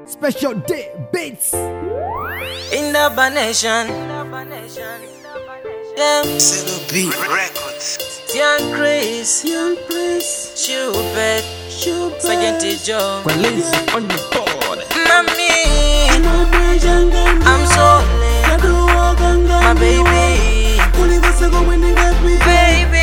Special day beats. In the nation. Them Zero B Records. young Chris, Young Prince. Schubert, Schubert. Sergeant Joe, Lazy on the board. Mommy, I'm so late. My baby, baby,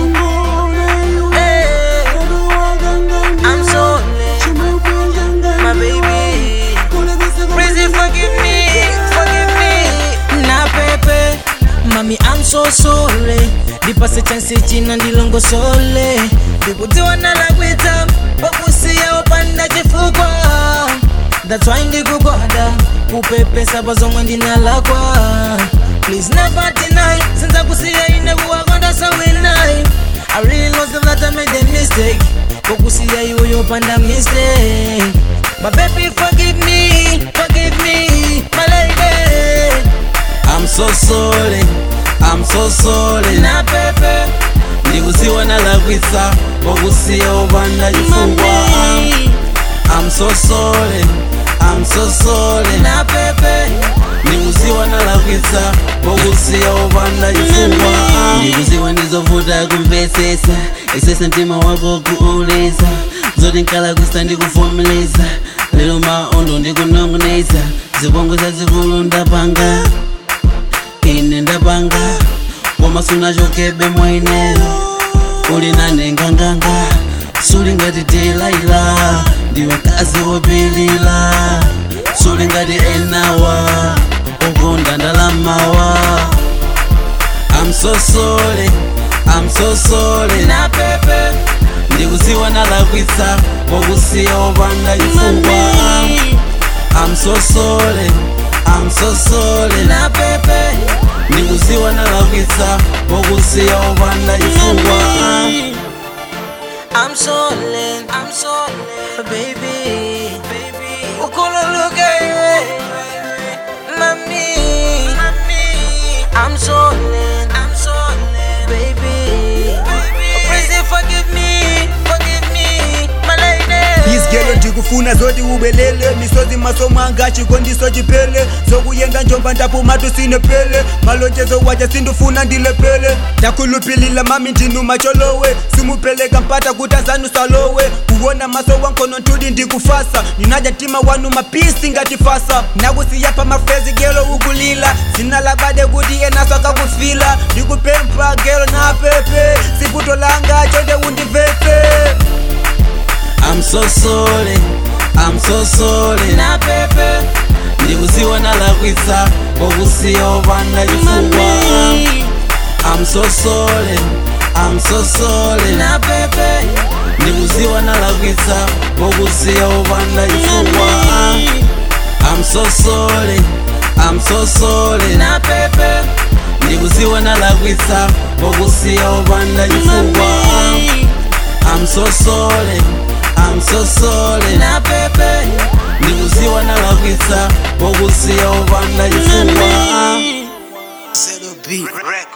hey, I'm so late. My baby, Crazy, forgive me, forgive me. Na pepe, mami, I'm so sorry. Ndipase chance china ndilongo sole ndikutiwa nalakwita okusiya opanda chifukwa that's why ndikugwada kupepesa pazomwe ndinalakwa please never deny since akusiya ine kuwakonda so winai I really lost that I made a mistake kokusiya iwe opanda mistake but baby forgive me forgive me my lady I'm so sorry, I'm so sorry na pepe ndikuziwa nalakwitsa okusiya opanda chifukwa mami I'm so sorry, I'm so sorry na pepe ndikuziwa nalakwitsa okusiya opanda chifukwa ndikuziwa ndizovuta kumvetsesa isese mtima wako kuuleza zoti nkalakwisa ndikuvomeleza lero maondo ndikunongoneza zibongo zazikulu ndapanga ine ndapanga koma sunachokebe mwaineyo uli nane nganganga suli ngati delaila ndiwe kazi wopilila suli ngati enawa ukonda ndalamawa I'm so sorry, I'm so sorry na pepe ndikuziwa nalakwitsa pokusiya opanda chifukwa mami I'm so sorry, I'm so sorry na pepe ndikuziwa nalakwitsa pokusiya opanda chifukwa Mami. I'm so late, I'm so late, baby, baby. Ukululuke, mami, mami. I'm so late, I'm so late, baby, baby. Crazy, forgive me, forgive me, my lady. Izigelo ndikufuna zoti ubelele misozi masomo anga chikondiso chipele zokuyenda njomba ndapumatu sinepele malonjezo waja sindufuna ndilepele ndakhulupilila mami ndinu macholowe simupeleka mpata kuti azanu salowe kuwona maso wankono ntudi ndikufasa ninaja tima wanu mapisi ngatifasa nakusiya pa mafrezi gelo ukulila zina labade kuti enaso akakufila ndikupempha gelo na pepe siputo langa chonde undivese I'm so sorry, I'm so sorry Na pepe, ndikuziwa nalakwitsa pokusiya opanda chifukwa mami, I'm so sorry, I'm so sorry na pepe, ndikuziwa nalakwitsa pokusiya opanda chifukwa mami, I'm so sorry, I'm so sorry na pepe, ndikuziwa nalakwitsa pokusiya opanda chifukwa mami, I'm so sorry, I'm so sorry na pepe, ndikuziwa nalakwitsa pokusiya opanda chifukwa mami. Zero B Records.